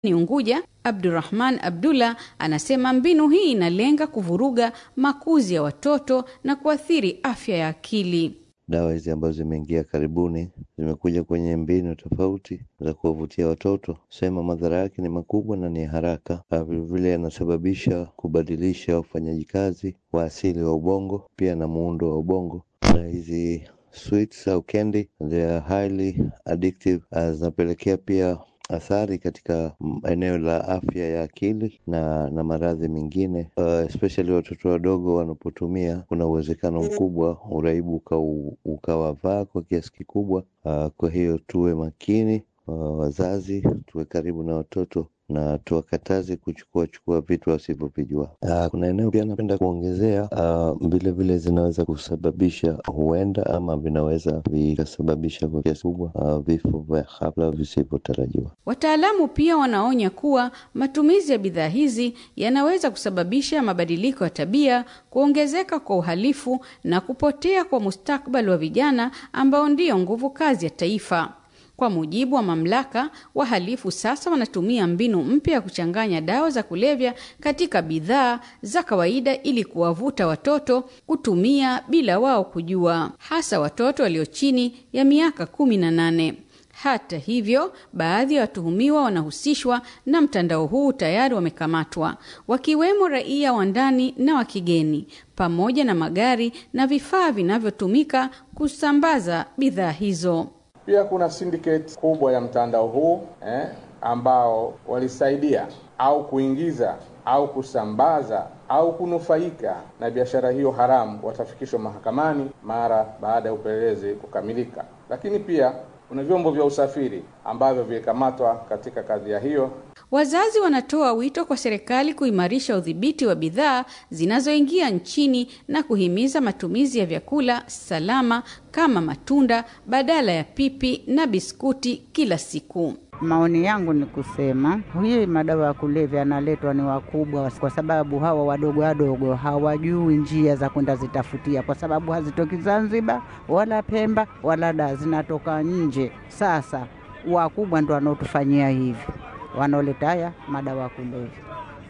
ni Unguja, Abdurrahman Abdullah anasema mbinu hii inalenga kuvuruga makuzi ya watoto na kuathiri afya ya akili. Dawa hizi ambazo zimeingia karibuni zimekuja kwenye mbinu tofauti za kuwavutia watoto, sema madhara yake ni makubwa na ni haraka. Vilevile yanasababisha kubadilisha ufanyaji kazi wa asili wa ubongo, pia na muundo wa ubongo. Na hizi sweets au candy they are highly addictive, zinapelekea pia athari katika eneo la afya ya akili na na maradhi mengine uh, especially watoto wadogo wanapotumia, kuna uwezekano mkubwa uraibu ukawavaa kwa kiasi kikubwa. Uh, kwa hiyo tuwe makini uh, wazazi tuwe karibu na watoto na tuwakataze kuchukua chukua vitu wasivyovijua. Uh, kuna eneo pia napenda kuongezea vilevile, uh, zinaweza kusababisha huenda ama vinaweza vikasababisha kwa kiasi kubwa uh, vifo vya ghafla visivyotarajiwa. Wataalamu pia wanaonya kuwa matumizi ya bidhaa hizi yanaweza kusababisha mabadiliko ya tabia, kuongezeka kwa uhalifu na kupotea kwa mustakabali wa vijana ambao ndiyo nguvu kazi ya taifa. Kwa mujibu wa mamlaka, wahalifu sasa wanatumia mbinu mpya ya kuchanganya dawa za kulevya katika bidhaa za kawaida ili kuwavuta watoto kutumia bila wao kujua, hasa watoto walio chini ya miaka kumi na nane. Hata hivyo, baadhi ya watuhumiwa wanahusishwa na mtandao huu tayari wamekamatwa, wakiwemo raia wa ndani na wa kigeni, pamoja na magari na vifaa vinavyotumika kusambaza bidhaa hizo. Pia kuna syndicate kubwa ya mtandao huu eh, ambao walisaidia au kuingiza au kusambaza au kunufaika na biashara hiyo haramu watafikishwa mahakamani mara baada ya upelelezi kukamilika. Lakini pia kuna vyombo vya usafiri ambavyo vilikamatwa katika kadhia hiyo. Wazazi wanatoa wito kwa serikali kuimarisha udhibiti wa bidhaa zinazoingia nchini na kuhimiza matumizi ya vyakula salama kama matunda badala ya pipi na biskuti kila siku. Maoni yangu ni kusema hii madawa ya kulevya yanaletwa ni wakubwa, kwa sababu hawa wadogo wadogo hawajui njia za kwenda zitafutia, kwa sababu hazitoki Zanzibar wala Pemba wala da, zinatoka nje. Sasa wakubwa ndo wanaotufanyia hivi, wanaoleta haya madawa ya kulevya.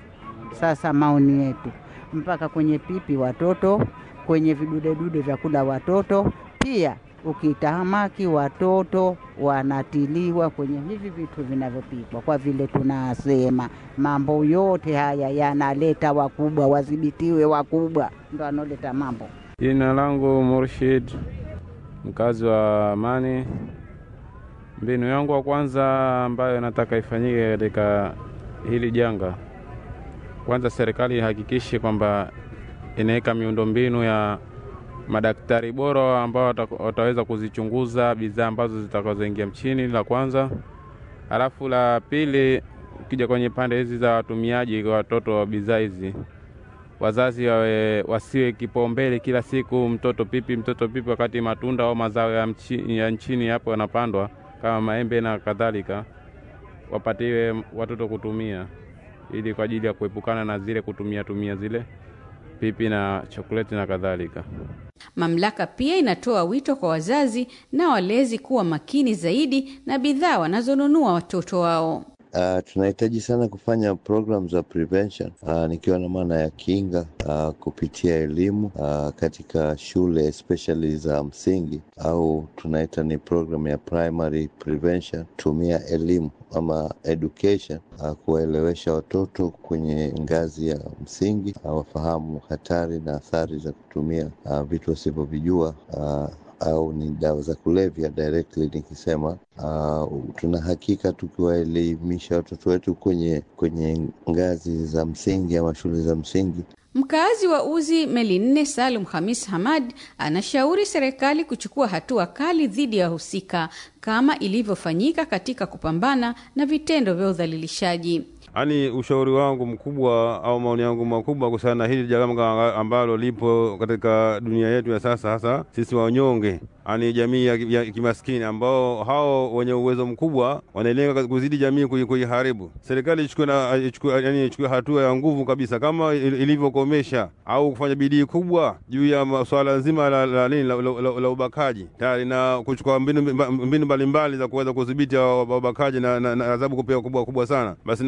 Sasa maoni yetu mpaka kwenye pipi watoto, kwenye vidudedude vya kula watoto pia ukitahamaki watoto wanatiliwa kwenye hivi vitu vinavyopikwa, kwa vile tunasema mambo yote haya yanaleta wakubwa, wadhibitiwe wakubwa, ndo analeta mambo. Jina langu Murshid, mkazi wa Amani. Mbinu yangu wa kwanza ambayo nataka ifanyike katika hili janga, kwanza serikali ihakikishe kwamba inaweka miundombinu ya madaktari bora ambao wataweza kuzichunguza bidhaa ambazo zitakazoingia mchini, la kwanza. Halafu la pili, ukija kwenye pande hizi za watumiaji kwa watoto wa bidhaa hizi, wazazi wawe, wasiwe kipaumbele kila siku mtoto pipi, mtoto pipi, wakati matunda au mazao ya, mchi, ya nchini hapo yanapandwa kama maembe na kadhalika, wapatiwe watoto kutumia, ili kwa ajili ya kuepukana na zile kutumia tumia zile pipi na chokoleti na kadhalika. Mamlaka pia inatoa wito kwa wazazi na walezi kuwa makini zaidi na bidhaa wanazonunua watoto wao. Uh, tunahitaji sana kufanya program za prevention uh, nikiwa na maana ya kinga uh, kupitia elimu uh, katika shule especially za msingi au tunaita ni program ya primary prevention. Tumia elimu ama education uh, kuwaelewesha watoto kwenye ngazi ya msingi uh, wafahamu hatari na athari za kutumia uh, vitu wasivyovijua uh, au ni dawa za kulevya directly nikisema. Uh, tuna hakika tukiwaelimisha watoto wetu kwenye kwenye ngazi za msingi ama shule za msingi. Mkaazi wa Uzi Meli Nne Salum Hamis Hamad anashauri serikali kuchukua hatua kali dhidi ya wahusika kama ilivyofanyika katika kupambana na vitendo vya udhalilishaji. Yaani, ushauri wangu mkubwa au maoni yangu makubwa kuhusiana na hili janga ambalo lipo katika dunia yetu ya sasa, hasa sisi wanyonge, yaani jamii ya, ya kimaskini ambao hao wenye uwezo mkubwa wanalenga kuzidi jamii kuiharibu. Serikali ichukue yani ichukue hatua ya nguvu kabisa kama ilivyokomesha au kufanya bidii kubwa juu ya swala nzima la, la, la, la, la, la, la ubakaji tayari na kuchukua mbinu mbalimbali za kuweza kudhibiti ubakaji na adhabu kupewa kubwa kubwa sana basi